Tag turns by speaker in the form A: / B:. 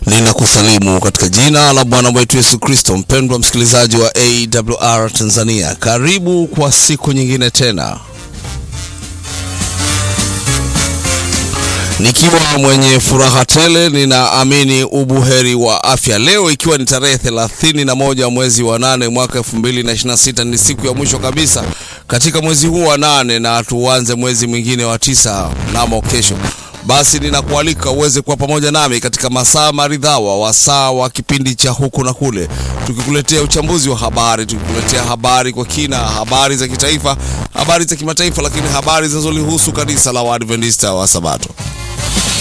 A: Ninakusalimu katika jina la Bwana wetu Yesu Kristo. Mpendwa msikilizaji wa AWR Tanzania, karibu kwa siku nyingine tena, nikiwa mwenye furaha tele, ninaamini ubuheri wa afya. Leo ikiwa ni tarehe 31 mwezi wa nane mwaka 2026, ni siku ya mwisho kabisa katika mwezi huu wa nane, na tuanze mwezi mwingine wa tisa namo kesho. Basi ninakualika uweze kuwa pamoja nami katika masaa maridhawa, wasaa wa kipindi cha huku na kule, tukikuletea uchambuzi wa habari, tukikuletea habari kwa kina, habari za kitaifa, habari za kimataifa, lakini habari zinazolihusu kanisa la Waadventista wa Sabato.